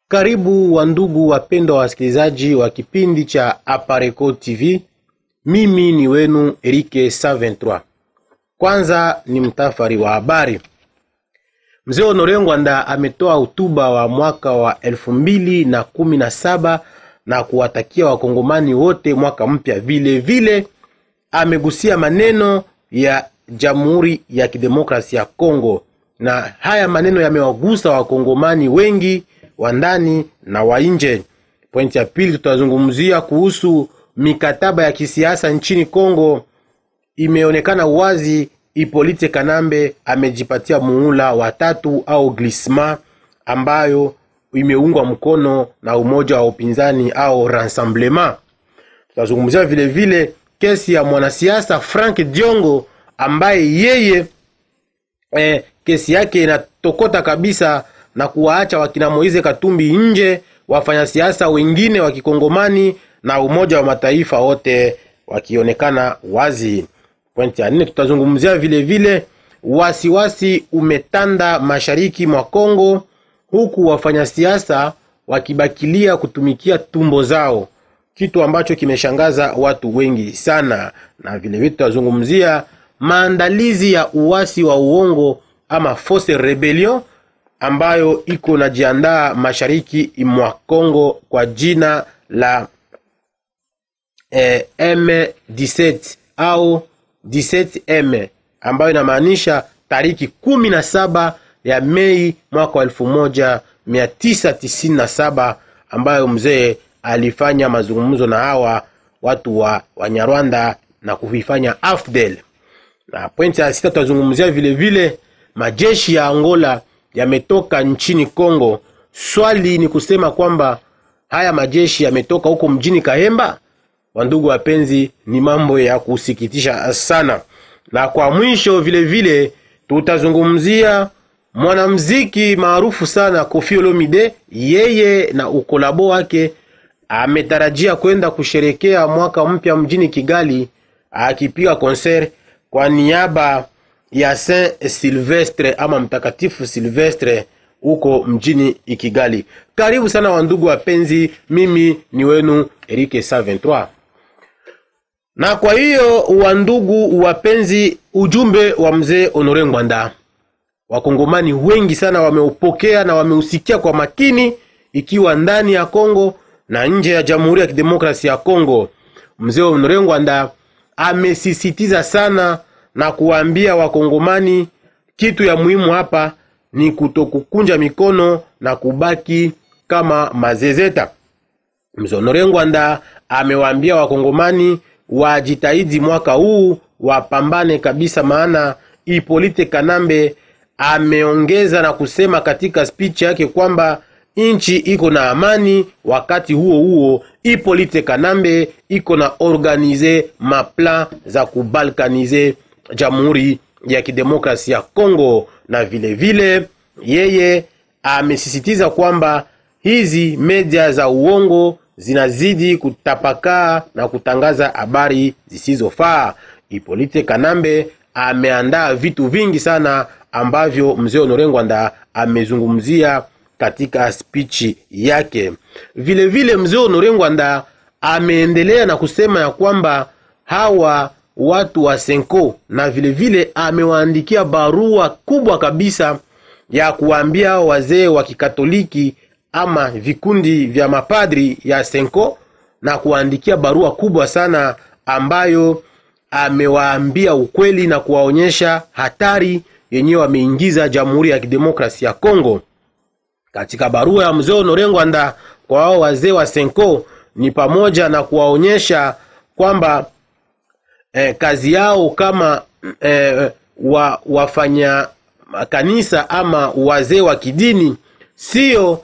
Karibu wa ndugu wapendwa wasikilizaji wa kipindi cha Apareco TV. Mimi ni wenu Erike 123. Kwanza ni mtafari wa habari. Mzee Honore Ngwanda ametoa hotuba wa mwaka wa elfu mbili na kumi na saba na kuwatakia wakongomani wote mwaka mpya. Vile vile amegusia maneno ya Jamhuri ya Kidemokrasia ya Kongo, na haya maneno yamewagusa wakongomani wengi wa ndani na wa nje. Pointi ya pili, tutazungumzia kuhusu mikataba ya kisiasa nchini Kongo. Imeonekana wazi Ipolite Kanambe amejipatia muhula wa tatu au glisma ambayo imeungwa mkono na umoja wa upinzani au Rassemblement. Tutazungumzia vile vile kesi ya mwanasiasa Frank Diongo ambaye yeye eh, kesi yake inatokota kabisa na kuwaacha wakina Moise Katumbi nje, wafanyasiasa wengine wa kikongomani na Umoja wa Mataifa wote wakionekana wazi. Pointi ya nne, tutazungumzia vile vile wasiwasi umetanda mashariki mwa Kongo, huku wafanyasiasa wakibakilia kutumikia tumbo zao, kitu ambacho kimeshangaza watu wengi sana. Na vile vile tutazungumzia maandalizi ya uasi wa uongo ama force rebellion ambayo iko najiandaa mashariki mwa Kongo kwa jina la eh, M17 au 17M ambayo inamaanisha tariki kumi na saba ya Mei mwaka wa elfu moja mia tisa tisini na saba ambayo mzee alifanya mazungumzo na hawa watu wa Wanyarwanda na kuifanya AFDEL. Na pointi ya sita tutazungumzia vile vile majeshi ya Angola yametoka nchini Kongo. Swali ni kusema kwamba haya majeshi yametoka huko mjini Kahemba. Wandugu wapenzi, ni mambo ya kusikitisha sana. Na kwa mwisho vile vile tutazungumzia mwanamziki maarufu sana Koffi Olomide. Yeye na ukolabo wake ametarajia kwenda kusherekea mwaka mpya mjini Kigali, akipiga konser kwa niaba ya Saint Silvestre ama mtakatifu Silvestre huko mjini Kigali. Karibu sana wandugu wapenzi, mimi ni wenu Erike 123. Na kwa hiyo wandugu wapenzi, ujumbe wa mzee Honore Ngwanda wakongomani wengi sana wameupokea na wameusikia kwa makini, ikiwa ndani ya Kongo na nje ya Jamhuri ya Kidemokrasia ya Kongo. Mzee Honore Ngwanda amesisitiza sana na kuwaambia wakongomani kitu ya muhimu hapa ni kutokukunja mikono na kubaki kama mazezeta. Mzee Honore Ngwanda amewaambia wakongomani wajitahidi mwaka huu wapambane kabisa, maana Ipolite Kanambe ameongeza na kusema katika speech yake kwamba nchi iko na amani. Wakati huo huo, Ipolite Kanambe iko na organize maplan za kubalkanize Jamhuri ya Kidemokrasia ya Kongo, na vile vile yeye amesisitiza kwamba hizi media za uongo zinazidi kutapakaa na kutangaza habari zisizofaa. Ipolite Kanambe ameandaa vitu vingi sana ambavyo mzee Honore Ngwanda amezungumzia katika spichi yake. Vile vile mzee Honore Ngwanda ameendelea na kusema ya kwamba hawa watu wa Senko na vile vile amewaandikia barua kubwa kabisa ya kuwaambia wazee wa Kikatoliki ama vikundi vya mapadri ya Senko na kuwaandikia barua kubwa sana ambayo amewaambia ukweli na kuwaonyesha hatari yenyewe wameingiza Jamhuri ya Kidemokrasia ya Kongo. Katika barua ya mzee Honore Ngwanda kwa hao wazee wa Senko ni pamoja na kuwaonyesha kwamba eh, kazi yao kama eh, wa, wafanya kanisa ama wazee wa kidini sio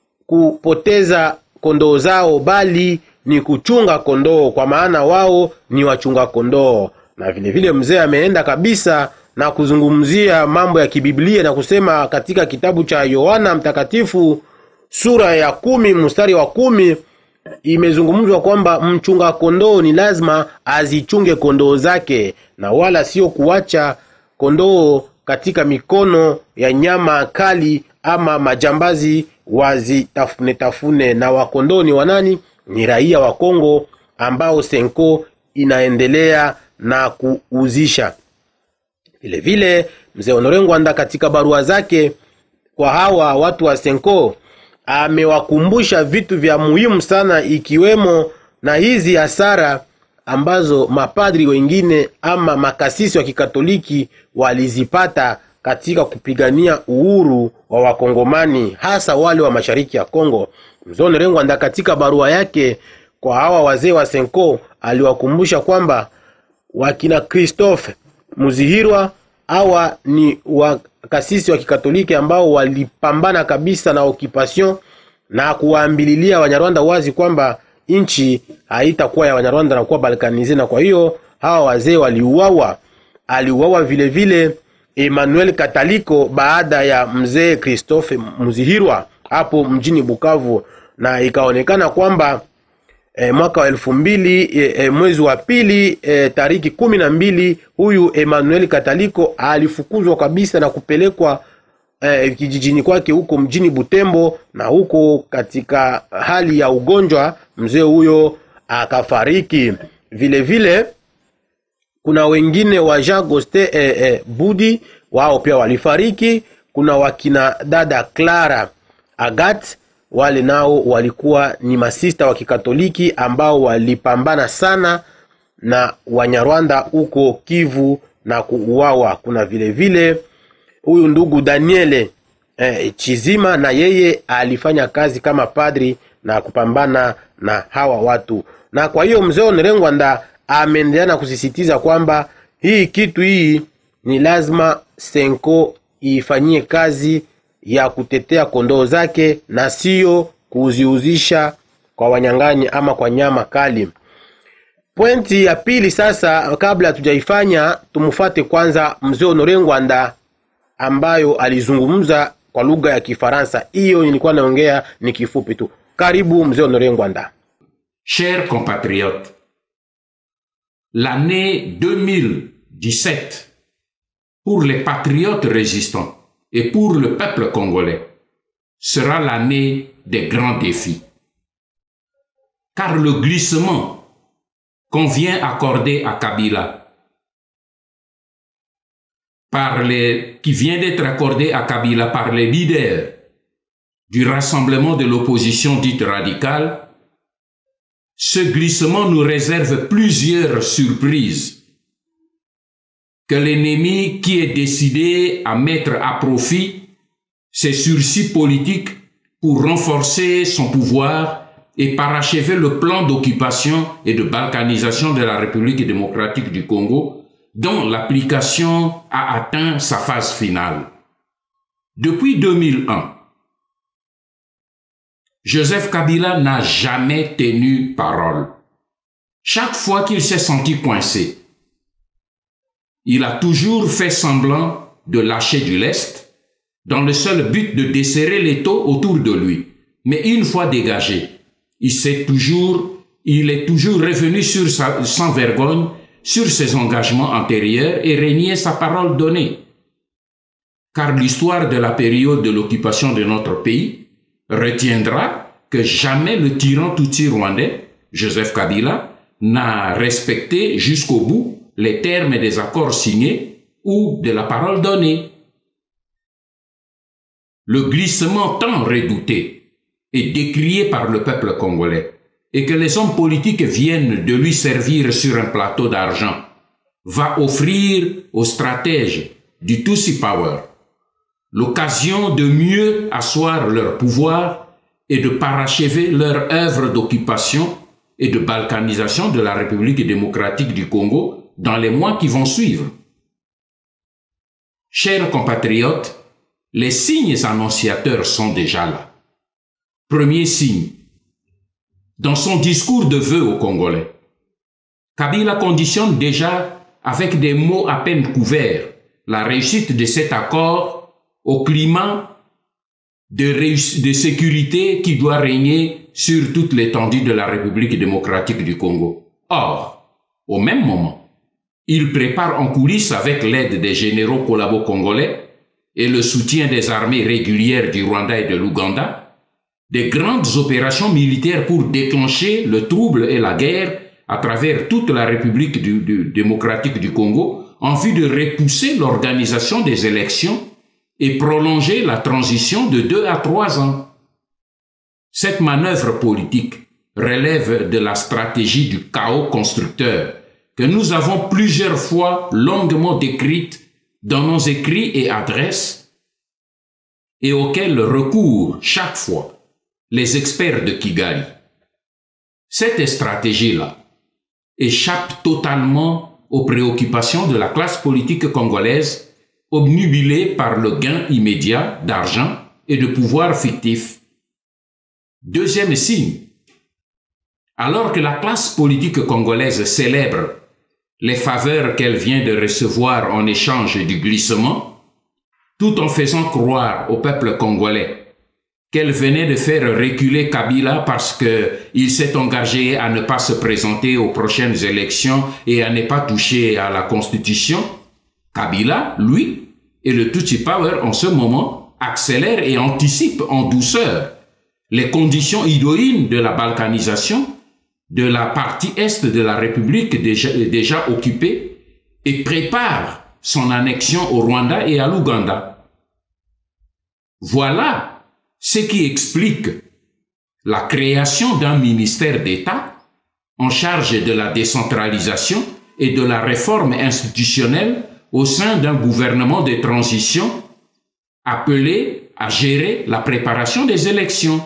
kupoteza kondoo zao, bali ni kuchunga kondoo, kwa maana wao ni wachunga kondoo. Na vile vile mzee ameenda kabisa na kuzungumzia mambo ya kibiblia na kusema katika kitabu cha Yohana Mtakatifu sura ya kumi mstari wa kumi imezungumzwa kwamba mchunga kondoo ni lazima azichunge kondoo zake na wala sio kuacha kondoo katika mikono ya nyama kali ama majambazi wazitafune tafune na wakondoni wanani ni raia wa Kongo ambao Senko inaendelea na kuuzisha. Vile vile mzee Honore Ngwanda katika barua zake kwa hawa watu wa Senko amewakumbusha vitu vya muhimu sana, ikiwemo na hizi hasara ambazo mapadri wengine ama makasisi wa Kikatoliki walizipata katika kupigania uhuru wa Wakongomani, hasa wale wa mashariki ya Kongo. Mzee Honore Ngwanda katika barua yake kwa hawa wazee wa Senko aliwakumbusha kwamba wakina Christophe Muzihirwa hawa ni wakasisi wa Kikatoliki ambao walipambana kabisa na occupation na kuwaambililia Wanyarwanda wazi kwamba nchi haitakuwa ya Wanyarwanda na kuwa balkanize, na kwa hiyo hawa wazee waliuawa. Aliuawa vile vile Emmanuel Kataliko baada ya mzee Christophe Muzihirwa hapo mjini Bukavu, na ikaonekana kwamba e, mwaka wa elfu mbili e, e, mwezi wa pili e, tariki kumi na mbili huyu Emmanuel Kataliko alifukuzwa kabisa na kupelekwa e, kijijini kwake huko mjini Butembo, na huko katika hali ya ugonjwa mzee huyo akafariki. Vile vile kuna wengine wa Jean Goste e, e, Budi wao pia walifariki. Kuna wakina dada Clara Agat wale nao walikuwa ni masista wa Kikatoliki ambao walipambana sana na Wanyarwanda huko Kivu na kuuawa. Kuna vile vile huyu ndugu Daniele eh, Chizima na yeye alifanya kazi kama padri na kupambana na hawa watu, na kwa hiyo mzee Honore Ngwanda ameendelea na kusisitiza kwamba hii kitu hii ni lazima Senko ifanyie kazi ya kutetea kondoo zake na sio kuziuzisha kwa wanyang'anyi ama kwa nyama kali. Pointi ya pili sasa, kabla hatujaifanya, tumfuate kwanza mzee Honore Ngwanda ambayo alizungumza kwa lugha ya Kifaransa. Hiyo nilikuwa naongea ni kifupi tu. Karibu mzee Honore Ngwanda. Chers compatriotes, l'année 2017 pour les patriotes résistants et pour le peuple congolais sera l'année des grands défis. Car le glissement qu'on vient accorder à Kabila, par les, qui vient d'être accordé à Kabila par les leaders du rassemblement de l'opposition dite radicale, ce glissement nous réserve plusieurs surprises que l'ennemi qui est décidé à mettre à profit ses sursis politiques pour renforcer son pouvoir et parachever le plan d'occupation et de balkanisation de la République démocratique du Congo, dont l'application a atteint sa phase finale. Depuis 2001, Joseph Kabila n'a jamais tenu parole. Chaque fois qu'il s'est senti coincé, il a toujours fait semblant de lâcher du lest dans le seul but de desserrer les taux autour de lui. Mais une fois dégagé, il s'est toujours, il est toujours revenu sur sa, sans vergogne sur ses engagements antérieurs et régné sa parole donnée. Car l'histoire de la période de l'occupation de notre pays retiendra que jamais le tyran tutsi rwandais, Joseph Kabila, n'a respecté jusqu'au bout les termes des accords signés ou de la parole donnée. Le glissement tant redouté et décrié par le peuple congolais et que les hommes politiques viennent de lui servir sur un plateau d'argent va offrir aux stratèges du Tutsi Power l'occasion de mieux asseoir leur pouvoir et de parachever leur œuvre d'occupation et de balkanisation de la République démocratique du Congo dans les mois qui vont suivre. Chers compatriotes, les signes annonciateurs sont déjà là. Premier signe. Dans son discours de vœux aux Congolais, Kabila conditionne déjà avec des mots à peine couverts la réussite de cet accord au climat de, de sécurité qui doit régner sur toute l'étendue de la République démocratique du Congo. Or, au même moment, il prépare en coulisses avec l'aide des généraux collabos congolais et le soutien des armées régulières du Rwanda et de l'Ouganda, des grandes opérations militaires pour déclencher le trouble et la guerre à travers toute la République démocratique du Congo en vue de repousser l'organisation des élections et prolonger la transition de deux à trois ans. Cette manœuvre politique relève de la stratégie du chaos constructeur que nous avons plusieurs fois longuement décrite dans nos écrits et adresses et auxquels recourent chaque fois les experts de Kigali. Cette stratégie-là échappe totalement aux préoccupations de la classe politique congolaise, obnubilée par le gain immédiat d'argent et de pouvoir fictif. Deuxième signe, alors que la classe politique congolaise célèbre les faveurs qu'elle vient de recevoir en échange du glissement, tout en faisant croire au peuple congolais qu'elle venait de faire reculer Kabila parce qu'il s'est engagé à ne pas se présenter aux prochaines élections et à ne pas toucher à la Constitution, Kabila, lui, et le Tutsi Power en ce moment accélère et anticipe en douceur les conditions idoines de la balkanisation de la partie est de la République déjà, déjà occupée et prépare son annexion au Rwanda et à l'Ouganda. Voilà ce qui explique la création d'un ministère d'État en charge de la décentralisation et de la réforme institutionnelle au sein d'un gouvernement de transition appelé à gérer la préparation des élections.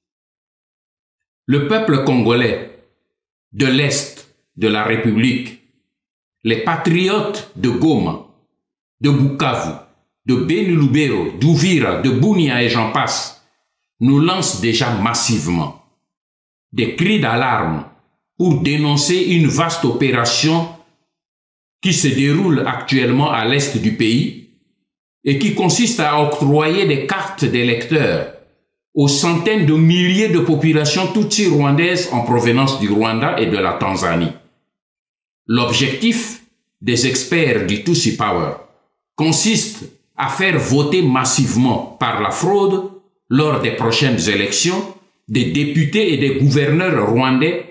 Le peuple congolais de l'Est de la République, les patriotes de Goma, de Bukavu, de Beni d'Ouvira, de Bunia et j'en passe, nous lancent déjà massivement des cris d'alarme pour dénoncer une vaste opération qui se déroule actuellement à l'est du pays et qui consiste à octroyer des cartes d'électeurs aux centaines de milliers de populations tutsi rwandaises en provenance du Rwanda et de la Tanzanie. L'objectif des experts du Tutsi Power consiste à faire voter massivement par la fraude lors des prochaines élections des députés et des gouverneurs rwandais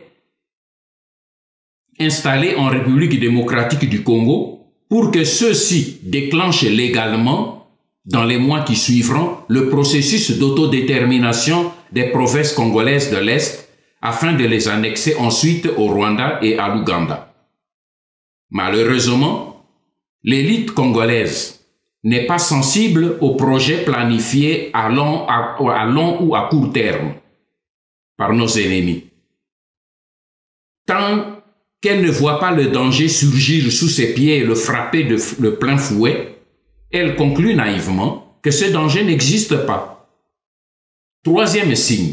installés en République démocratique du Congo pour que ceux-ci déclenchent légalement dans les mois qui suivront le processus d'autodétermination des provinces congolaises de l'Est afin de les annexer ensuite au Rwanda et à l'Ouganda. Malheureusement, l'élite congolaise n'est pas sensible aux projets planifiés à long, à, long ou à court terme par nos ennemis. Tant qu'elle ne voit pas le danger surgir sous ses pieds et le frapper de le plein fouet, elle conclut naïvement que ce danger n'existe pas. Troisième signe.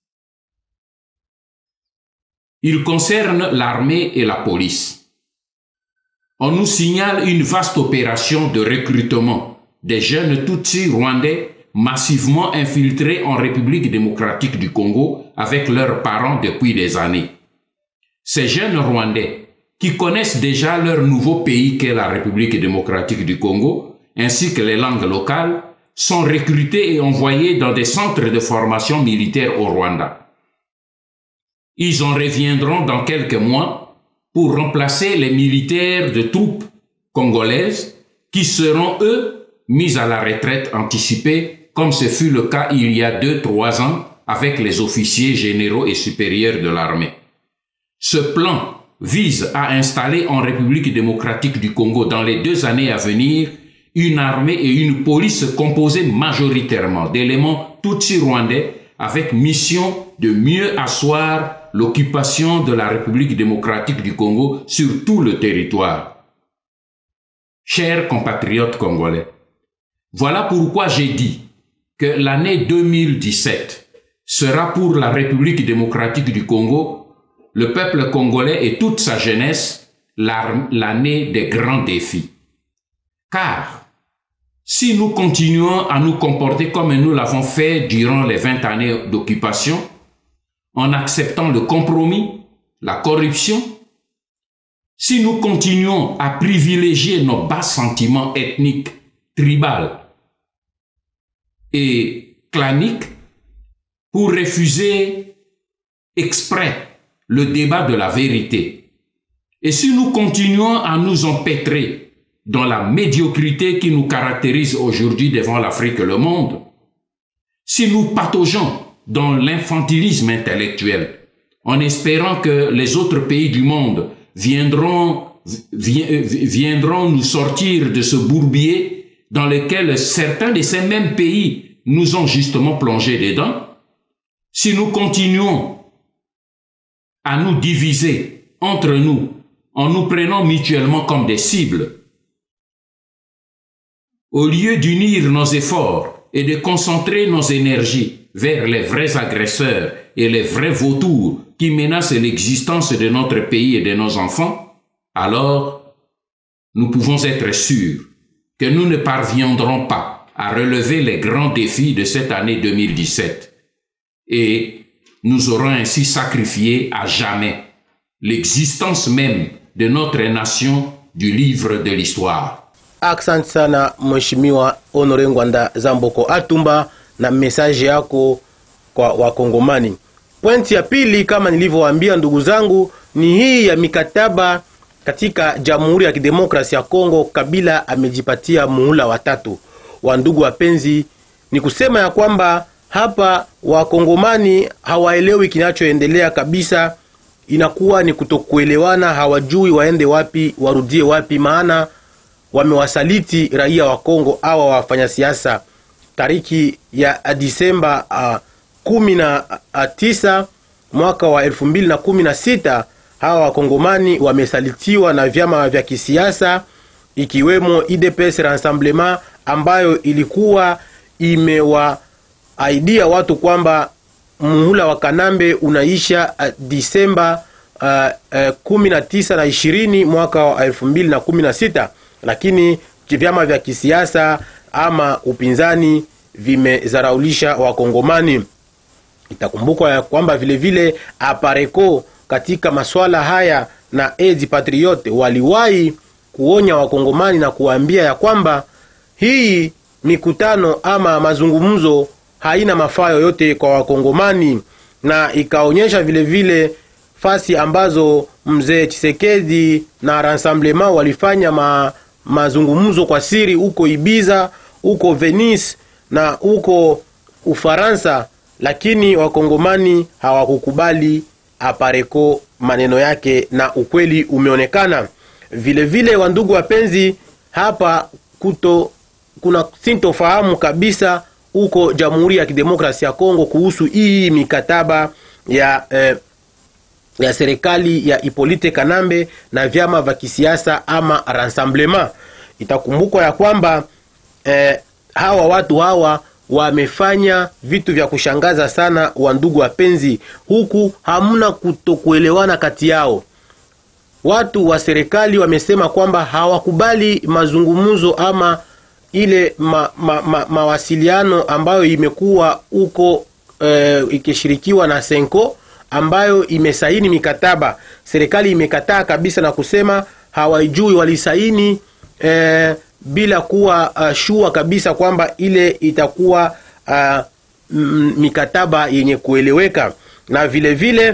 Il concerne l'armée et la police. On nous signale une vaste opération de recrutement des jeunes Tutsis rwandais massivement infiltrés en République démocratique du Congo avec leurs parents depuis des années. Ces jeunes Rwandais, qui connaissent déjà leur nouveau pays qu'est la République démocratique du Congo, ainsi que les langues locales, sont recrutés et envoyés dans des centres de formation militaire au Rwanda. Ils en reviendront dans quelques mois pour remplacer les militaires de troupes congolaises qui seront, eux, mis à la retraite anticipée, comme ce fut le cas il y a deux, trois ans avec les officiers généraux et supérieurs de l'armée. Ce plan vise à installer en République démocratique du Congo dans les deux années à venir une armée et une police composées majoritairement d'éléments tutsi rwandais avec mission de mieux asseoir l'occupation de la République démocratique du Congo sur tout le territoire. Chers compatriotes congolais, voilà pourquoi j'ai dit que l'année 2017 sera pour la République démocratique du Congo, le peuple congolais et toute sa jeunesse l'année des grands défis. Car si nous continuons à nous comporter comme nous l'avons fait durant les 20 années d'occupation, en acceptant le compromis, la corruption, si nous continuons à privilégier nos bas sentiments ethniques, tribales et clanique pour refuser exprès le débat de la vérité. Et si nous continuons à nous empêtrer dans la médiocrité qui nous caractérise aujourd'hui devant l'Afrique et le monde, si nous pataugeons dans l'infantilisme intellectuel, en espérant que les autres pays du monde viendront, viendront nous sortir de ce bourbier dans lequel certains de ces mêmes pays nous ont justement plongé dedans, si nous continuons à nous diviser entre nous en nous prenant mutuellement comme des cibles, au lieu d'unir nos efforts et de concentrer nos énergies vers les vrais agresseurs et les vrais vautours qui menacent l'existence de notre pays et de nos enfants, alors nous pouvons être sûrs que nous ne parviendrons pas à relever les grands défis de cette année 2017 et nous aurons ainsi sacrifié à jamais l'existence même de notre nation du livre de l'histoire. Asante sana Mheshimiwa Honore Ngwanda Zamboko Atumba na mesaje yako kwa Wakongomani. Pointi ya pili, kama nilivyowaambia ndugu zangu, ni hii ya mikataba katika Jamhuri ya Kidemokrasia ya Kongo. Kabila amejipatia muhula watatu. Wa ndugu wapenzi, ni kusema ya kwamba hapa Wakongomani hawaelewi kinachoendelea kabisa, inakuwa ni kutokuelewana, hawajui waende wapi, warudie wapi, maana wamewasaliti raia wa Kongo awa wafanya siasa. Tariki ya Disemba uh, kumi na uh, tisa mwaka wa elfu mbili na kumi na sita hawa wakongomani wamesalitiwa na vyama vya kisiasa ikiwemo IDPS Rassemblement ambayo ilikuwa imewaaidia watu kwamba muhula wa Kanambe unaisha uh, Disemba uh, uh, kumi na tisa na ishirini mwaka wa elfu mbili na kumi na sita lakini vyama vya kisiasa ama upinzani vimezaraulisha wakongomani. Itakumbukwa ya kwamba vilevile Apareko katika maswala haya na Edi Patriote waliwahi kuonya wakongomani na kuwaambia ya kwamba hii mikutano ama mazungumzo haina mafaa yoyote kwa wakongomani, na ikaonyesha vilevile fasi ambazo mzee Chisekedi na Rassemblement walifanya ma, mazungumzo kwa siri huko Ibiza, huko Venice na huko Ufaransa, lakini wakongomani hawakukubali Apareko maneno yake, na ukweli umeonekana vilevile. Wandugu wapenzi, hapa kuto kuna sintofahamu kabisa huko Jamhuri ya Kidemokrasia ya Kongo kuhusu hii mikataba ya eh, ya serikali ya Ipolite Kanambe na vyama vya kisiasa ama Rassemblement. Itakumbukwa ya kwamba eh, hawa watu hawa wamefanya vitu vya kushangaza sana, wa ndugu wapenzi, huku hamna kutokuelewana kati yao. Watu wa serikali wamesema kwamba hawakubali mazungumzo ama ile ma, ma, ma, mawasiliano ambayo imekuwa huko eh, ikishirikiwa na Senko ambayo imesaini mikataba. Serikali imekataa kabisa na kusema hawajui walisaini eh, bila kuwa uh, shua kabisa kwamba ile itakuwa uh, mikataba yenye kueleweka, na vile vile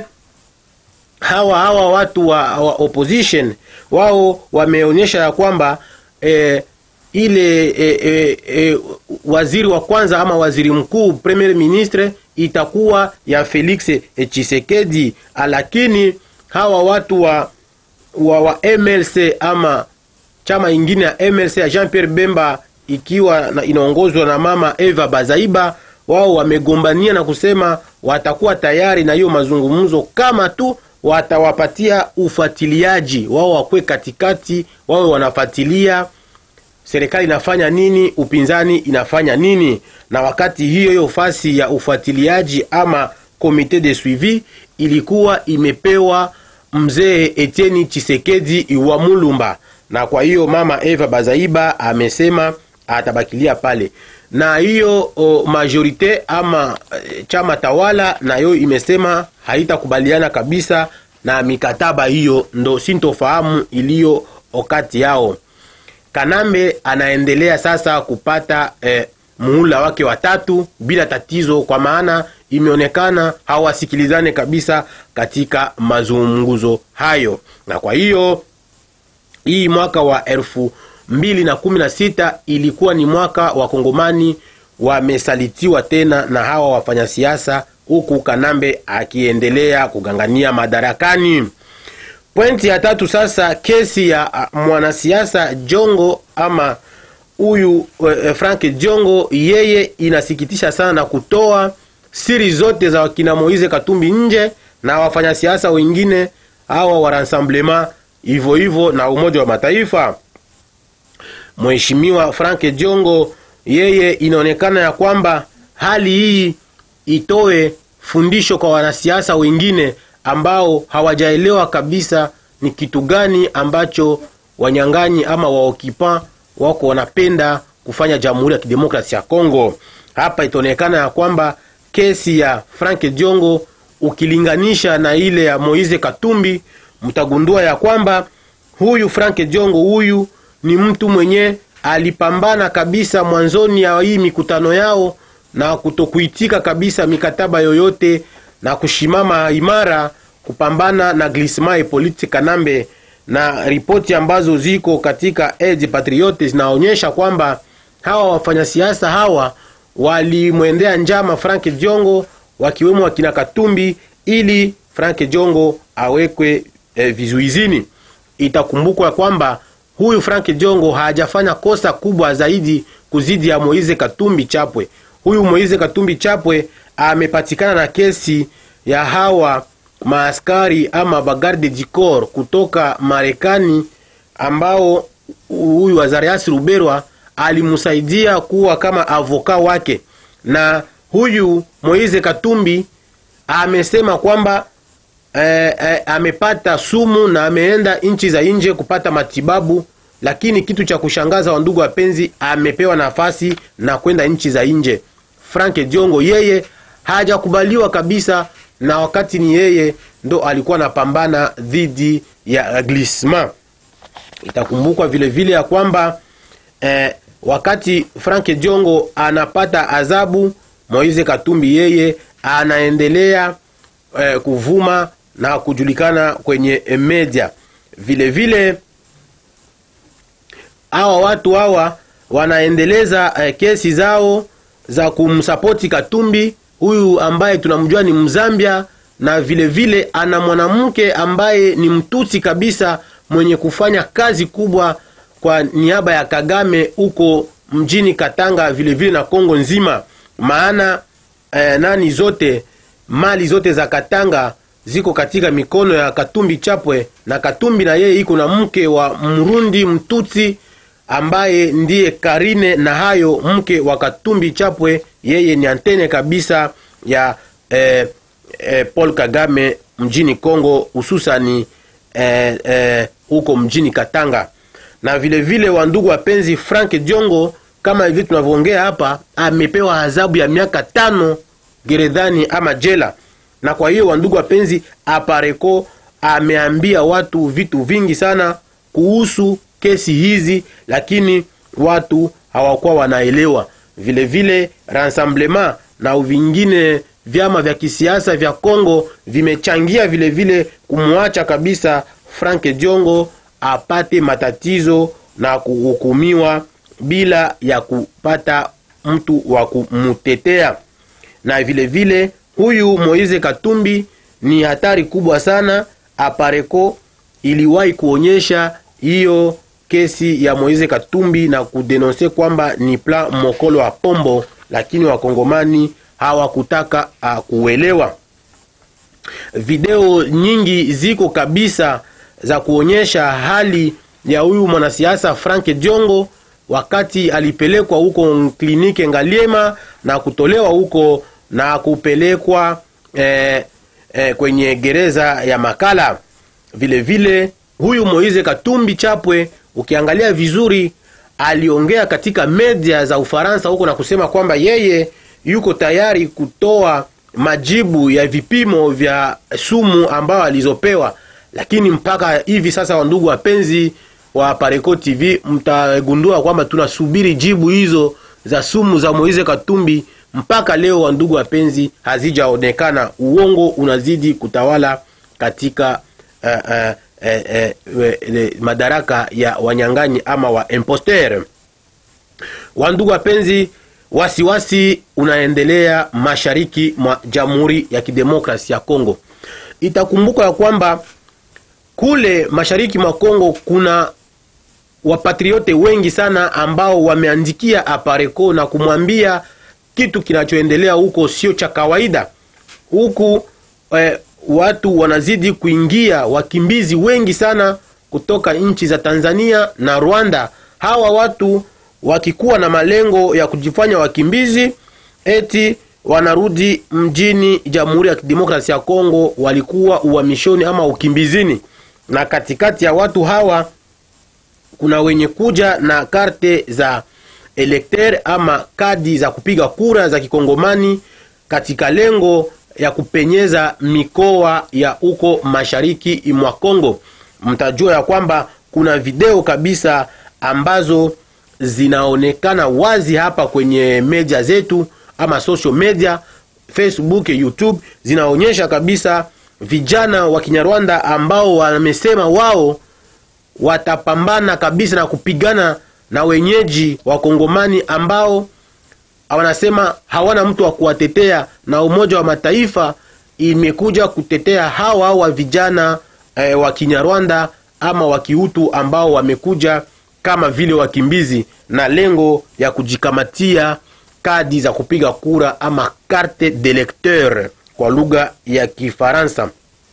hawa hawa watu wa, wa opposition wao wameonyesha ya kwamba eh, ile e, e, e, waziri wa kwanza ama waziri mkuu premier ministre itakuwa ya Felix Tshisekedi, lakini hawa watu wa, wa, wa MLC ama chama ingine ya MLC ya Jean Pierre Bemba ikiwa na, inaongozwa na mama Eva Bazaiba, wao wamegombania na kusema watakuwa tayari na hiyo mazungumzo kama tu watawapatia ufuatiliaji wao, wakwe katikati, wawe wanafuatilia serikali inafanya nini, upinzani inafanya nini. Na wakati hiyo hiyo fasi ya ufuatiliaji ama komite de suivi ilikuwa imepewa mzee Etienne Chisekedi wa Mulumba, na kwa hiyo mama Eva Bazaiba amesema atabakilia pale, na hiyo majorite ama e, chama tawala nayo imesema haitakubaliana kabisa na mikataba hiyo, ndo sintofahamu iliyo wakati yao. Kanambe anaendelea sasa kupata eh, muhula wake watatu bila tatizo, kwa maana imeonekana hawasikilizane kabisa katika mazungumzo hayo, na kwa hiyo hii mwaka wa elfu mbili na kumi na sita ilikuwa ni mwaka wa Kongomani wamesalitiwa tena na hawa wafanyasiasa, huku Kanambe akiendelea kugangania madarakani. Pointi ya tatu sasa, kesi ya mwanasiasa Jongo ama huyu eh, Frank Jongo, yeye inasikitisha sana na kutoa siri zote za wakina Moise Katumbi nje na wafanyasiasa wengine hawa wa Rassemblement hivyo hivyo na Umoja wa Mataifa. Mheshimiwa Frank Jongo, yeye inaonekana ya kwamba hali hii itoe fundisho kwa wanasiasa wengine ambao hawajaelewa kabisa ni kitu gani ambacho wanyang'anyi ama waokipa wako wanapenda kufanya Jamhuri ya Kidemokrasia ya Kongo. Hapa itaonekana ya kwamba kesi ya Frank Jongo ukilinganisha na ile ya Moise Katumbi, mtagundua ya kwamba huyu Frank Jongo huyu ni mtu mwenye alipambana kabisa mwanzoni ya hii mikutano yao na kutokuitika kabisa mikataba yoyote na kushimama imara kupambana na Glisma Hippolyte Kanambe, na ripoti ambazo ziko katika Age Patriote zinaonyesha kwamba hawa wafanyasiasa hawa walimwendea njama Frank Jongo, wakiwemo wakina Katumbi ili Frank Jongo awekwe eh, vizuizini. Itakumbukwa kwamba huyu Frank Jongo hajafanya kosa kubwa zaidi kuzidi ya Moize Katumbi Chapwe. Huyu Moize Katumbi Chapwe amepatikana na kesi ya hawa maaskari ama bagarde du corps kutoka Marekani ambao huyu Azarias Ruberwa alimsaidia kuwa kama avoka wake, na huyu Moize Katumbi amesema kwamba eh, eh, amepata sumu na ameenda nchi za nje kupata matibabu, lakini kitu cha kushangaza, wa ndugu wapenzi, amepewa nafasi na kwenda nchi za nje. Frank Diongo yeye hajakubaliwa kabisa, na wakati ni yeye ndo alikuwa anapambana dhidi ya Glisma. Itakumbukwa vile vile ya kwamba eh, wakati Frank Diongo anapata adhabu, Moise Katumbi yeye anaendelea eh, kuvuma na kujulikana kwenye media. Vile vile hawa watu hawa wanaendeleza eh, kesi zao za kumsapoti Katumbi huyu ambaye tunamjua ni Mzambia, na vile vile ana mwanamke ambaye ni mtusi kabisa mwenye kufanya kazi kubwa kwa niaba ya Kagame huko mjini Katanga, vile vile na Kongo nzima, maana eh, nani zote mali zote za Katanga ziko katika mikono ya Katumbi Chapwe, na Katumbi na yeye iko na mke wa Mrundi Mtutsi ambaye ndiye Karine na hayo mke wa Katumbi Chapwe, yeye ni antene kabisa ya eh, eh, Paul Kagame mjini Kongo, hususani eh, eh, huko mjini Katanga. Na vile vile wandugu wapenzi, Frank Diongo kama hivi tunavyoongea hapa, amepewa adhabu ya miaka tano gerezani ama jela. Na kwa hiyo wandugu wapenzi, Apareko ameambia watu vitu vingi sana kuhusu kesi hizi, lakini watu hawakuwa wanaelewa. Vile vile Rassemblement na vingine vyama vya kisiasa vya Kongo vimechangia vile vile kumwacha kabisa Frank Diongo apate matatizo na kuhukumiwa bila ya kupata mtu wa kumtetea. Na vile vile huyu Moise Katumbi ni hatari kubwa sana. Apareko iliwahi kuonyesha hiyo kesi ya Moise Katumbi na kudenonse kwamba ni plan mokolo wa pombo, lakini wakongomani hawakutaka uh, kuelewa. Video nyingi ziko kabisa za kuonyesha hali ya huyu mwanasiasa Frank Diongo wakati alipelekwa huko kliniki Ngaliema na kutolewa huko na kupelekwa eh, eh, kwenye gereza ya Makala. Vile vile huyu Moise Katumbi Chapwe ukiangalia vizuri, aliongea katika media za Ufaransa huko na kusema kwamba yeye yuko tayari kutoa majibu ya vipimo vya sumu ambayo alizopewa, lakini mpaka hivi sasa, wandugu wapenzi wa Pareko TV, mtagundua kwamba tunasubiri jibu hizo za sumu za Moise Katumbi mpaka leo, wa ndugu wapenzi, hazijaonekana. Uongo unazidi kutawala katika uh, uh, uh, uh, uh, madaraka ya wanyang'anyi ama wa imposteur. Wa ndugu wapenzi, wasiwasi unaendelea mashariki mwa Jamhuri ya Kidemokrasi ya Kongo. Itakumbuka ya kwamba kule mashariki mwa Kongo kuna wapatriote wengi sana ambao wameandikia Apareko na kumwambia kitu kinachoendelea huko sio cha kawaida. Huku eh, watu wanazidi kuingia, wakimbizi wengi sana kutoka nchi za Tanzania na Rwanda. Hawa watu wakikuwa na malengo ya kujifanya wakimbizi, eti wanarudi mjini Jamhuri ya Kidemokrasia ya Kongo, walikuwa uhamishoni ama ukimbizini. Na katikati ya watu hawa kuna wenye kuja na karte za elekter ama kadi za kupiga kura za kikongomani katika lengo ya kupenyeza mikoa ya huko mashariki mwa Kongo. Mtajua ya kwamba kuna video kabisa ambazo zinaonekana wazi hapa kwenye media zetu ama social media, Facebook, YouTube, zinaonyesha kabisa vijana wa Kinyarwanda ambao wamesema wao watapambana kabisa na kupigana na wenyeji wa Kongomani ambao wanasema hawana mtu wa kuwatetea, na Umoja wa Mataifa imekuja kutetea hawa wa vijana eh, wa Kinyarwanda ama wa Kihutu ambao wamekuja kama vile wakimbizi na lengo ya kujikamatia kadi za kupiga kura ama carte d'électeur kwa lugha ya Kifaransa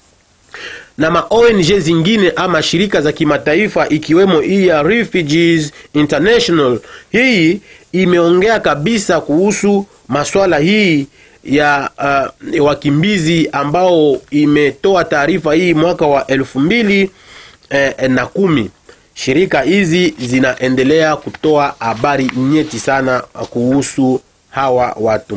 na ma ONG zingine ama shirika za kimataifa ikiwemo hii ya Refugees International. Hii imeongea kabisa kuhusu maswala hii ya uh, wakimbizi ambao imetoa taarifa hii mwaka wa elfu mbili eh, na kumi. Shirika hizi zinaendelea kutoa habari nyeti sana kuhusu hawa watu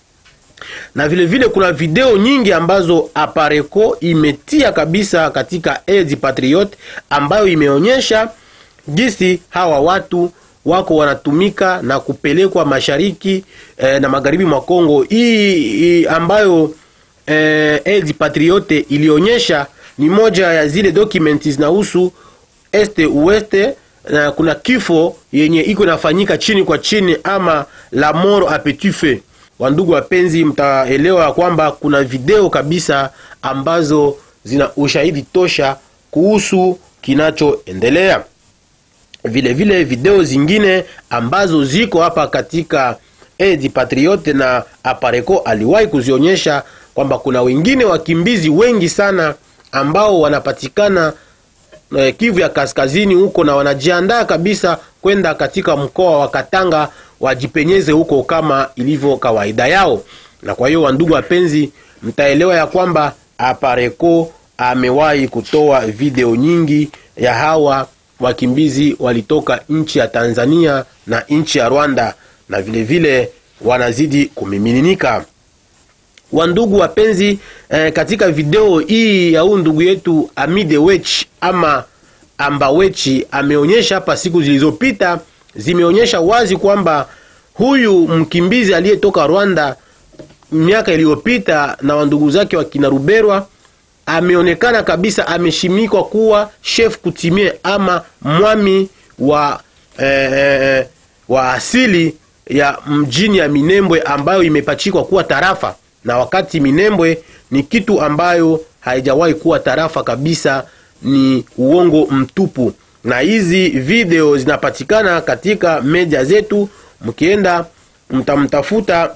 na vile vile kuna video nyingi ambazo Apareko imetia kabisa katika Edi Patriot ambayo imeonyesha jinsi hawa watu wako wanatumika na kupelekwa mashariki eh, na magharibi mwa Kongo. Hii, hii ambayo eh, Edi Patriote ilionyesha ni moja ya zile documents zinahusu este ueste na kuna kifo yenye iko inafanyika chini kwa chini ama la mort a petit feu. Wandugu wapenzi, mtaelewa ya kwamba kuna video kabisa ambazo zina ushahidi tosha kuhusu kinachoendelea. Vile vile video zingine ambazo ziko hapa katika Edi Patriote na Apareko aliwahi kuzionyesha kwamba kuna wengine wakimbizi wengi sana ambao wanapatikana eh, Kivu ya kaskazini huko na wanajiandaa kabisa kwenda katika mkoa wa Katanga wajipenyeze huko kama ilivyo kawaida yao. Na kwa hiyo wandugu wapenzi, mtaelewa ya kwamba Apareko amewahi kutoa video nyingi ya hawa wakimbizi walitoka nchi ya Tanzania na nchi ya Rwanda, na vile vile wanazidi kumimininika. Wandugu wapenzi, eh, katika video hii ya huyu ndugu yetu Amide Wech ama Ambawechi ameonyesha hapa siku zilizopita zimeonyesha wazi kwamba huyu mkimbizi aliyetoka Rwanda miaka iliyopita na wandugu zake wa kina Ruberwa ameonekana kabisa ameshimikwa kuwa chef kutimie ama mwami wa eh, eh, wa asili ya mjini ya Minembwe ambayo imepachikwa kuwa tarafa, na wakati Minembwe ni kitu ambayo haijawahi kuwa tarafa kabisa, ni uongo mtupu na hizi video zinapatikana katika media zetu, mkienda mtamtafuta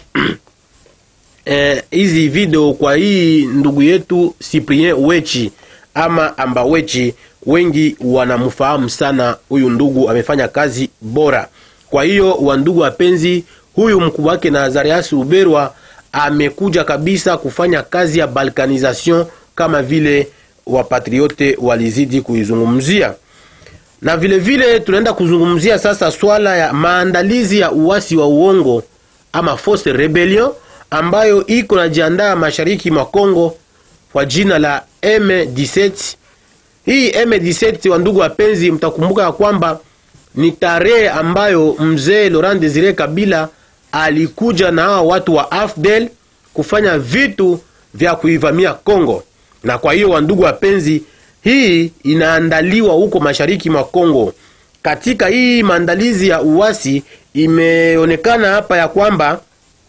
hizi eh, video kwa hii ndugu yetu Cyprien Wechi ama Ambawechi, wengi wanamfahamu sana huyu ndugu, amefanya kazi bora. Kwa hiyo wandugu wapenzi, huyu mkubwa wake Nazarias Ruberwa amekuja kabisa kufanya kazi ya balkanization kama vile wapatriote walizidi kuizungumzia na vile vile tunaenda kuzungumzia sasa swala ya maandalizi ya uasi wa uongo ama force rebellion ambayo iko najiandaa mashariki mwa Kongo kwa jina la M17. Hii M17, wa ndugu wapenzi, mtakumbuka ya kwamba ni tarehe ambayo mzee Laurent Desire Kabila alikuja na hawa watu wa AFDEL kufanya vitu vya kuivamia Kongo. Na kwa hiyo, wandugu wapenzi, hii inaandaliwa huko mashariki mwa Kongo. Katika hii maandalizi ya uasi, imeonekana hapa ya kwamba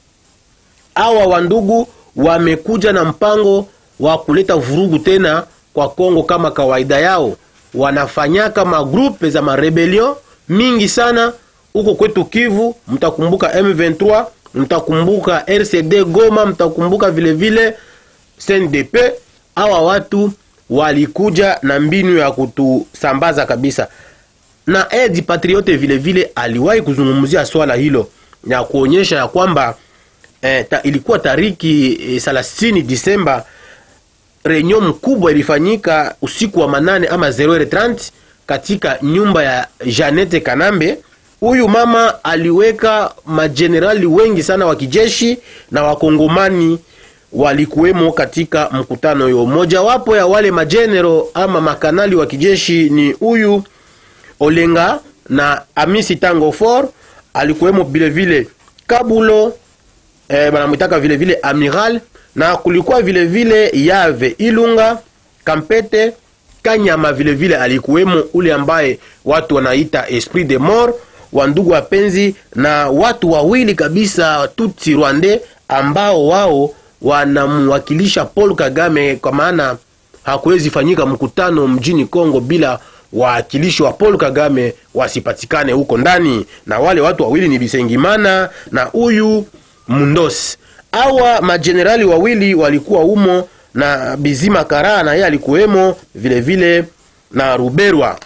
hawa wandugu wamekuja na mpango wa kuleta vurugu tena kwa Kongo. Kama kawaida yao, wanafanyaka magrupe za marebelion mingi sana huko kwetu Kivu. Mtakumbuka M23, mtakumbuka RCD Goma, mtakumbuka vile vile CNDP. Hawa watu walikuja na mbinu ya kutusambaza kabisa, na Edi Patriote vile vile aliwahi kuzungumzia swala hilo na kuonyesha ya kwamba eh, ta, ilikuwa tariki eh, 30 Disemba reunion mkubwa ilifanyika usiku wa manane ama 0h30 katika nyumba ya Janete Kanambe. Huyu mama aliweka majenerali wengi sana wa kijeshi na wakongomani walikuwemo katika mkutano huo. Mojawapo ya wale majenero ama makanali wa kijeshi ni huyu Olenga na Amisi Tango For, alikuwemo vile vile Kabulo eh, banamwitaka vile vile Amiral na kulikuwa vile vile Yave Ilunga Kampete Kanyama vile vile alikuwemo ule ambaye watu wanaita Esprit de Mort wa ndugu wapenzi, na watu wawili kabisa Tutsi Rwande ambao wao wanamwakilisha Paul Kagame, kwa maana hakuwezi fanyika mkutano mjini Kongo bila waakilishi wa Paul Kagame wasipatikane huko ndani, na wale watu wawili ni Bisengimana na huyu Mundosi. Hawa majenerali wawili walikuwa humo na Bizima Kara na yeye alikuwemo vile vile na Ruberwa.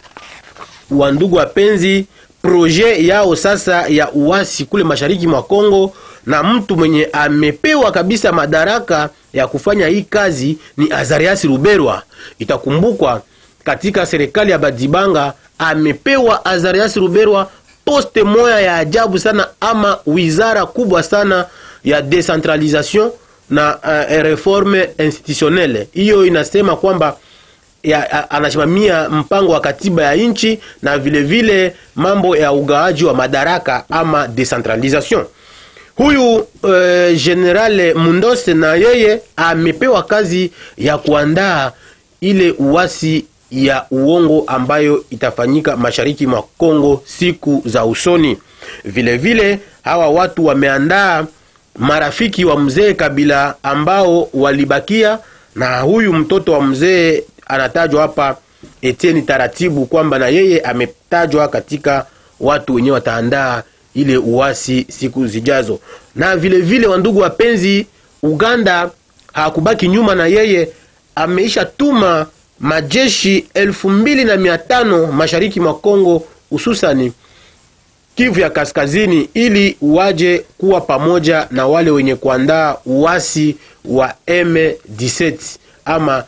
Wa ndugu wapenzi, proje yao sasa ya uasi kule mashariki mwa Kongo, na mtu mwenye amepewa kabisa madaraka ya kufanya hii kazi ni Azarias Ruberwa. Itakumbukwa katika serikali ya Badibanga amepewa Azarias Ruberwa poste moya ya ajabu sana, ama wizara kubwa sana ya decentralisation na uh, reforme institutionnelle. Hiyo inasema kwamba ya, anasimamia mpango wa katiba ya nchi na vile vile mambo ya ugaaji wa madaraka ama decentralisation. Huyu uh, General Mundose na yeye amepewa kazi ya kuandaa ile uasi ya uongo ambayo itafanyika mashariki mwa Kongo siku za usoni. Vile vile hawa watu wameandaa marafiki wa mzee Kabila ambao walibakia, na huyu mtoto wa mzee anatajwa hapa Etienne Taratibu kwamba na yeye ametajwa katika watu wenyewe wataandaa ile uasi siku zijazo. Na vile vile, wandugu wapenzi, Uganda hakubaki nyuma, na yeye ameisha tuma majeshi elfu mbili na mia tano mashariki mwa Kongo, hususani Kivu ya kaskazini ili waje kuwa pamoja na wale wenye kuandaa uasi wa M17 ama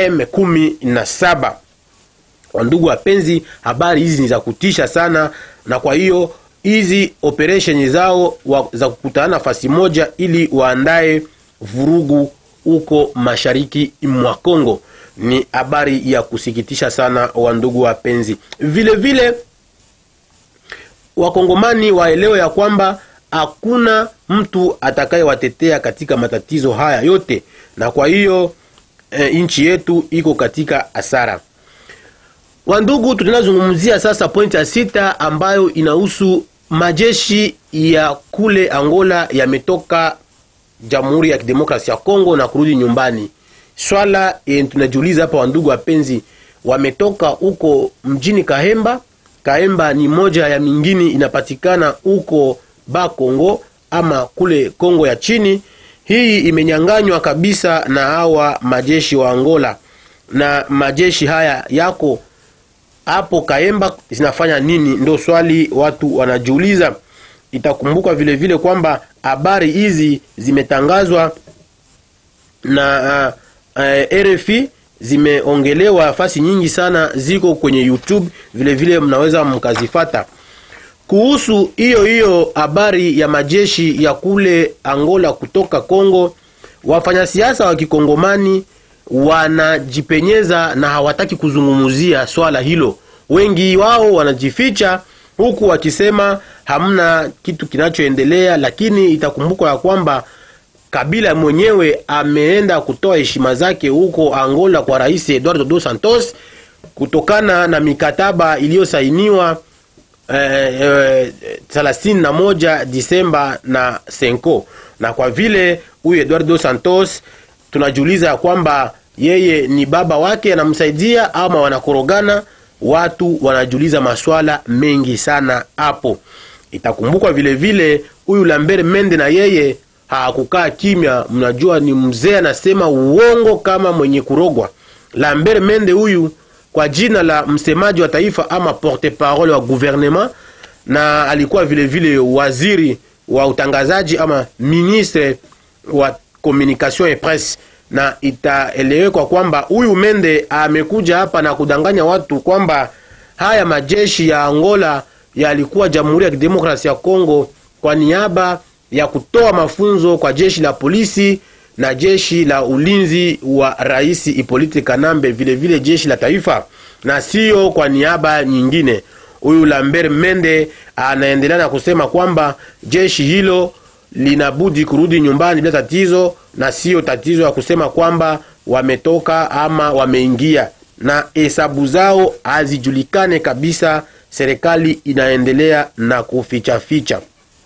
M17. Wandugu wapenzi, habari hizi ni za kutisha sana, na kwa hiyo hizi operation zao wa, za kukutana nafasi moja ili waandae vurugu huko mashariki mwa Kongo ni habari ya kusikitisha sana, wandugu wapenzi. Vile vile Wakongomani waelewe ya kwamba hakuna mtu atakayewatetea katika matatizo haya yote, na kwa hiyo e, nchi yetu iko katika hasara. Wandugu, tunazungumzia sasa pointi ya sita ambayo inahusu majeshi ya kule Angola yametoka Jamhuri ya Kidemokrasia ya Kongo na kurudi nyumbani. Swala e, tunajiuliza hapa wandugu wapenzi, wametoka huko mjini Kahemba Kaemba ni moja ya mingine inapatikana huko Bakongo ama kule Kongo ya chini. Hii imenyanganywa kabisa na hawa majeshi wa Angola, na majeshi haya yako hapo Kaemba zinafanya nini? Ndio swali watu wanajiuliza. Itakumbuka vile vile kwamba habari hizi zimetangazwa na uh, uh, RFI zimeongelewa nafasi nyingi sana, ziko kwenye YouTube vile vile, mnaweza mkazifata. Kuhusu hiyo hiyo habari ya majeshi ya kule Angola kutoka Kongo, wafanyasiasa wa kikongomani wanajipenyeza na hawataki kuzungumzia swala hilo. Wengi wao wanajificha huku wakisema hamna kitu kinachoendelea, lakini itakumbukwa ya kwamba Kabila mwenyewe ameenda kutoa heshima zake huko Angola kwa Rais Eduardo dos Santos kutokana na mikataba iliyosainiwa thelathini na moja Disemba na Senko, na kwa vile huyu Eduardo dos Santos tunajiuliza ya kwamba yeye ni baba wake anamsaidia ama wanakorogana. Watu wanajiuliza maswala mengi sana hapo. Itakumbukwa vile vile huyu Lambert Mende na yeye hakukaa kimya. Mnajua ni mzee anasema uongo kama mwenye kurogwa. Lambert Mende huyu kwa jina la msemaji wa taifa ama porte parole wa gouvernement, na alikuwa vile vile waziri wa utangazaji ama ministre wa communication et presse, na itaelewekwa kwamba huyu Mende amekuja hapa na kudanganya watu kwamba haya majeshi ya Angola yalikuwa Jamhuri ya Kidemokrasia ya Kongo kwa niaba ya kutoa mafunzo kwa jeshi la polisi na jeshi la ulinzi wa Rais Hippolyte Kanambe, vile vile jeshi la taifa, na sio kwa niaba nyingine. Huyu Lambert Mende anaendelea na kusema kwamba jeshi hilo linabudi kurudi nyumbani bila tatizo, na sio tatizo ya kusema kwamba wametoka ama wameingia, na hesabu zao hazijulikane kabisa. Serikali inaendelea na kufichaficha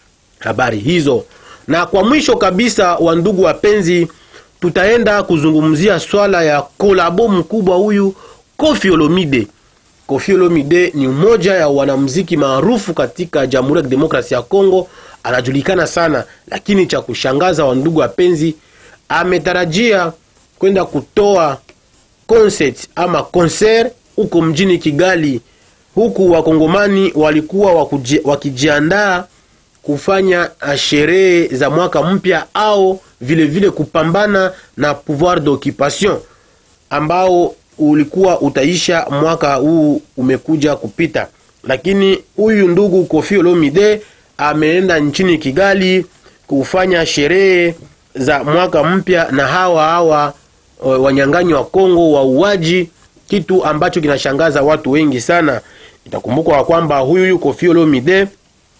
habari hizo. Na kwa mwisho kabisa, wa ndugu wapenzi, tutaenda kuzungumzia swala ya kolabo mkubwa huyu Koffi Olomide. Koffi Olomide ni mmoja ya wanamuziki maarufu katika Jamhuri ya Kidemokrasia ya Kongo, anajulikana sana, lakini cha kushangaza, wa ndugu wapenzi, ametarajia kwenda kutoa concert ama concert huko mjini Kigali, huku wakongomani walikuwa wakijiandaa kufanya sherehe za mwaka mpya au vile vile kupambana na pouvoir d'occupation ambao ulikuwa utaisha mwaka huu umekuja kupita, lakini huyu ndugu Koffi Olomide ameenda nchini Kigali kufanya sherehe za mwaka mpya na hawa hawa wanyang'anyi wa Kongo wauaji, kitu ambacho kinashangaza watu wengi sana. Itakumbukwa kwamba huyu Koffi Olomide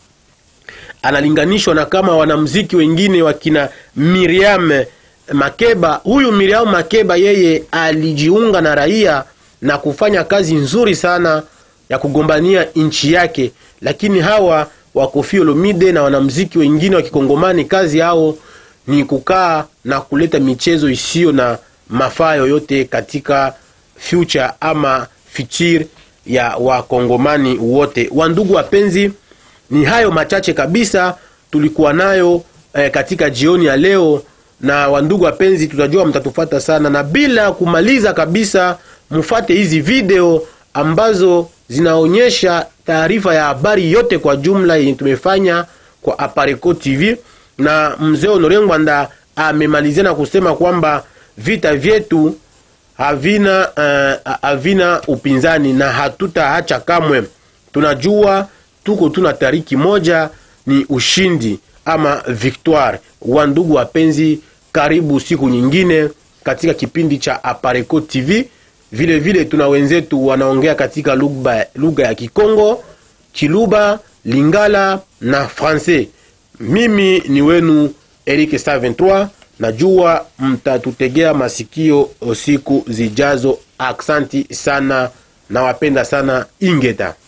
analinganishwa na kama wanamuziki wengine wakina Miriam Makeba. Huyu Miriam Makeba yeye alijiunga na raia na kufanya kazi nzuri sana ya kugombania nchi yake, lakini hawa wa Koffi Olomide na wanamuziki wengine wa Kikongomani kazi yao ni kukaa na kuleta michezo isiyo na mafaa yoyote katika future ama future ya Wakongomani wote. Wandugu wapenzi, ni hayo machache kabisa tulikuwa nayo eh, katika jioni ya leo. Na wandugu wapenzi, tutajua mtatufata sana, na bila kumaliza kabisa, mfate hizi video ambazo zinaonyesha taarifa ya habari yote kwa jumla yenye tumefanya kwa Apareco TV, na mzee Honore Ngwanda amemalizia na kusema kwamba vita vyetu havina uh, havina upinzani na hatutaacha kamwe. Tunajua tuko tuna tariki moja ni ushindi ama victoire. Wa ndugu wapenzi, karibu siku nyingine katika kipindi cha Apareco TV. Vile vile tuna wenzetu wanaongea katika lugha ya Kikongo, Chiluba, Lingala na Francais. Mimi ni wenu Eric 23 najua mtatutegea masikio siku zijazo. Aksanti sana, nawapenda sana. Ingeta.